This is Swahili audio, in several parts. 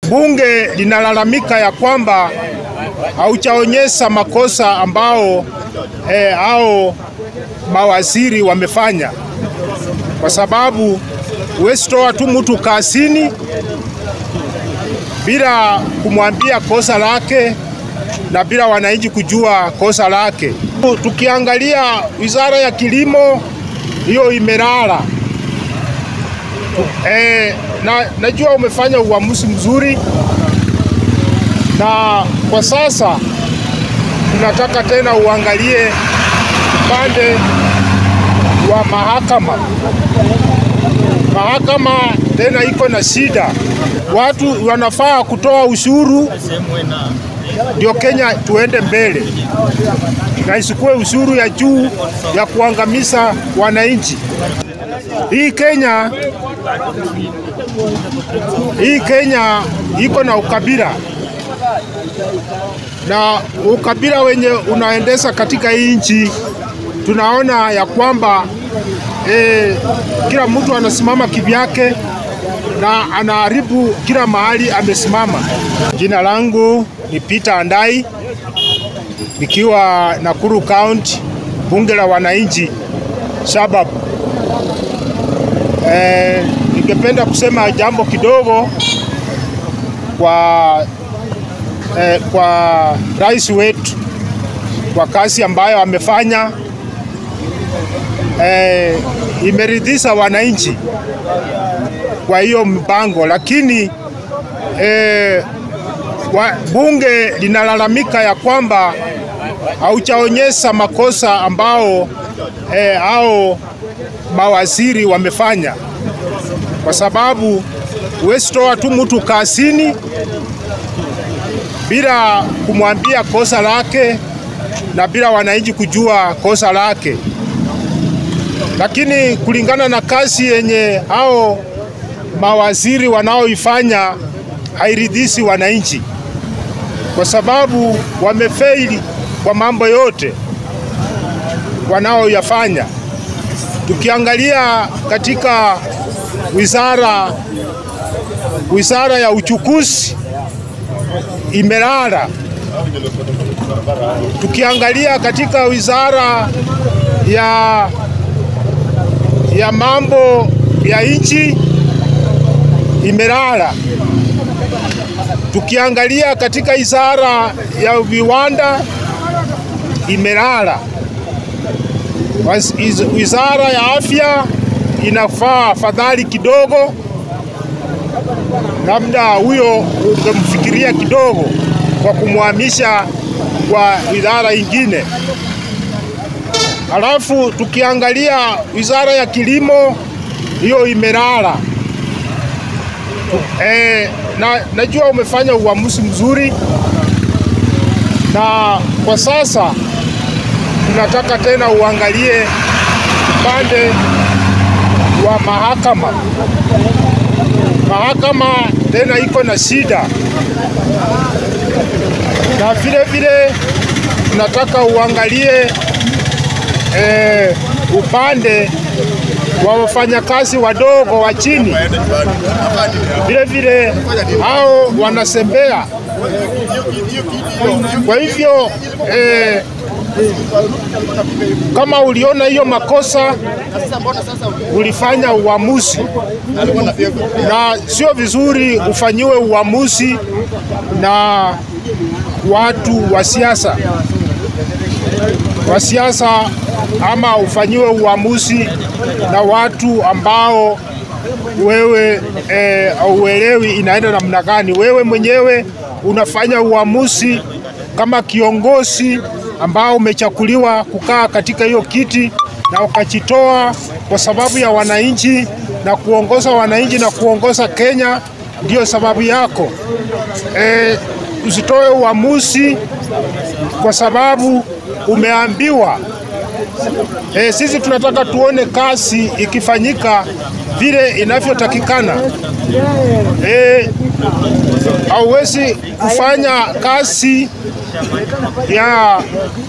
Bunge linalalamika ya kwamba hauchaonyesha makosa ambao eh, hao mawaziri wamefanya, kwa sababu huwezi toa tu mtu kasini bila kumwambia kosa lake na bila wananchi kujua kosa lake. Tukiangalia wizara ya kilimo hiyo imelala. E, na najua umefanya uamuzi mzuri, na kwa sasa tunataka tena uangalie upande wa mahakama. Mahakama tena iko na shida, watu wanafaa kutoa ushuru ndio Kenya tuende mbele, na isikuwe ushuru ya juu ya kuangamiza wananchi. Hii Kenya, hii Kenya iko na ukabila na ukabila wenye unaendesha katika hii nchi, tunaona ya kwamba eh, kila mtu anasimama kivyake na anaharibu kila mahali amesimama. Jina langu ni Peter Andai nikiwa Nakuru County, bunge la wananchi Shabab. E, ningependa kusema jambo kidogo kwa, e, kwa rais wetu kwa kazi ambayo amefanya. E, imeridhisha wananchi kwa hiyo mpango, lakini e, wa, bunge linalalamika ya kwamba hauchaonyesha makosa ambao e, hao mawaziri wamefanya, kwa sababu huwezi toa tu mtu kasini bila kumwambia kosa lake na bila wananchi kujua kosa lake. Lakini kulingana na kazi yenye hao mawaziri wanaoifanya hairidhishi wananchi, kwa sababu wamefeili kwa mambo yote wanaoyafanya. Tukiangalia katika wizara wizara ya uchukuzi imelala. Tukiangalia katika wizara ya, ya mambo ya nchi imelala. Tukiangalia katika wizara ya viwanda imelala. Wizara ya afya inafaa afadhali kidogo, labda huyo ungemfikiria kidogo kwa kumhamisha kwa wizara ingine. Halafu tukiangalia wizara ya kilimo hiyo imelala. E, na najua umefanya uamuzi mzuri, na kwa sasa tunataka tena uangalie upande wa mahakama. Mahakama tena iko na shida, na vile vile tunataka uangalie e, upande wa wafanyakazi wadogo wa chini, vile vile hao wanasembea. Kwa hivyo eh, kama uliona hiyo makosa, ulifanya uamuzi, na sio vizuri ufanyiwe uamuzi na watu wa siasa wa siasa ama ufanyiwe uamuzi na watu ambao wewe hauelewi e, inaenda namna gani. Wewe mwenyewe unafanya uamuzi kama kiongozi ambao umechakuliwa kukaa katika hiyo kiti na ukajitoa kwa sababu ya wananchi na kuongoza wananchi na kuongoza Kenya, ndiyo sababu yako. E, usitoe uamuzi kwa sababu umeambiwa. E, sisi tunataka tuone kazi ikifanyika vile inavyotakikana. E, hauwezi kufanya kazi ya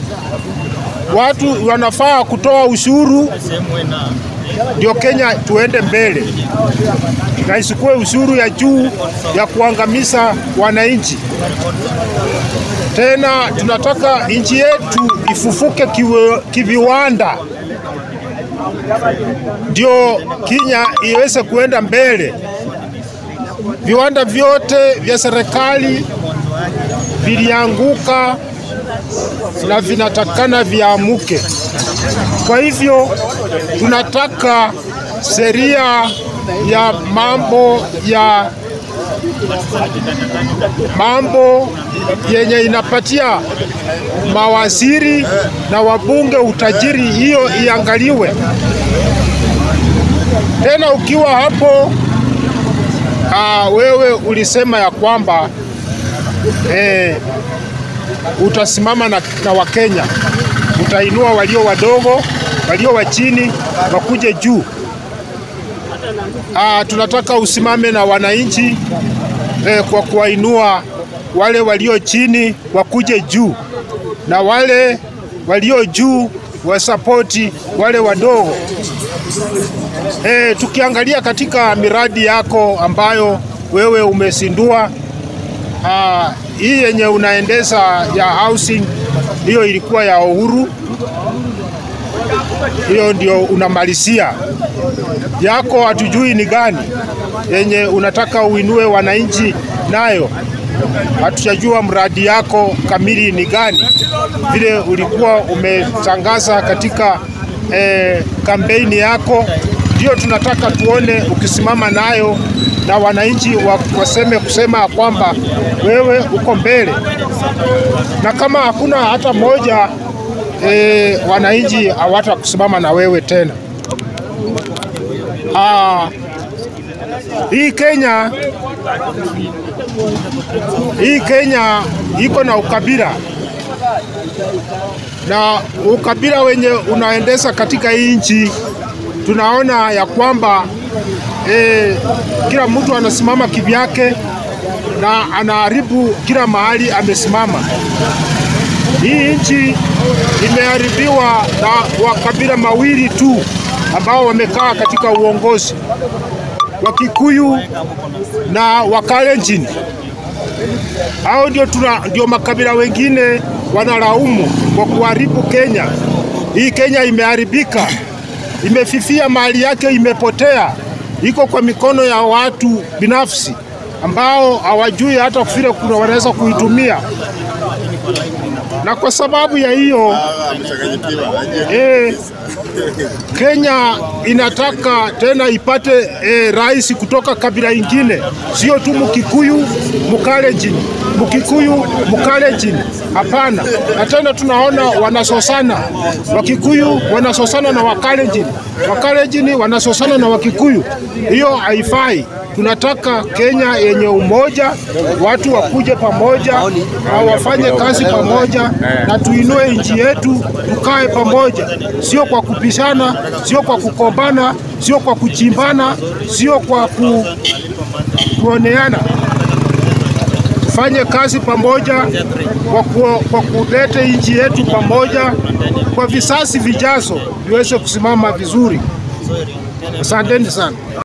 watu wanafaa kutoa ushuru ndio Kenya tuende mbele. na isikuwe ushuru ya juu ya kuangamiza wananchi. Tena tunataka nchi yetu ifufuke kiwe, kiviwanda, ndio Kenya iweze kuenda mbele. Viwanda vyote vya serikali vilianguka na vinatakana viamuke. Kwa hivyo tunataka sheria ya mambo ya mambo yenye inapatia mawaziri na wabunge utajiri, hiyo iangaliwe tena. Ukiwa hapo aa, wewe ulisema ya kwamba eh, utasimama na, na Wakenya, utainua walio wadogo, walio wa chini wakuje juu. Aa, tunataka usimame na wananchi eh, kwa kuwainua wale walio chini wakuje juu na wale walio juu wasapoti wale wadogo. Eh, tukiangalia katika miradi yako ambayo wewe umesindua ah, hii yenye unaendesha ya housing, hiyo ilikuwa ya Uhuru, hiyo ndio unamalizia yako, hatujui ni gani yenye unataka uinue wananchi nayo. Hatujajua mradi yako kamili ni gani, vile ulikuwa umetangaza katika eh, kampeni yako, ndio tunataka tuone ukisimama nayo na wananchi waseme kusema kwamba wewe uko mbele, na kama hakuna hata moja e, wananchi hawata kusimama na wewe tena. Aa, hii Kenya hii Kenya iko na ukabila na ukabila wenye unaendesha katika hii nchi, tunaona ya kwamba e, kila mtu anasimama kivyake na anaharibu kila mahali amesimama. Hii nchi imeharibiwa na wakabila mawili tu ambao wamekaa katika uongozi, Wakikuyu na Wakalenjin. Hao ndio tuna ndio makabila wengine wanalaumu kwa kuharibu Kenya. Hii Kenya imeharibika, imefifia, mali yake imepotea, iko kwa mikono ya watu binafsi ambao hawajui hata vile kuna wanaweza kuitumia, na kwa sababu ya hiyo eh, Kenya inataka tena ipate eh, rais kutoka kabila ingine, sio tu Mkikuyu Mkalenjin, Mkikuyu Mkalenjin, hapana. Na tena tunaona wanasosana, Wakikuyu wanasosana na Wakalenjin, Wakalenjin wanasosana na Wakikuyu. Hiyo haifai. Tunataka Kenya yenye umoja, watu wakuje pamoja na wafanye kazi pamoja, na tuinue nchi yetu, tukae pamoja, sio kwa kupishana, sio kwa kukombana, sio kwa kuchimbana, sio kwa ku, kuoneana. Tufanye kazi pamoja kwa, ku, kwa kuleta nchi yetu pamoja, kwa visasi vijazo viweze kusimama vizuri. Asanteni sana.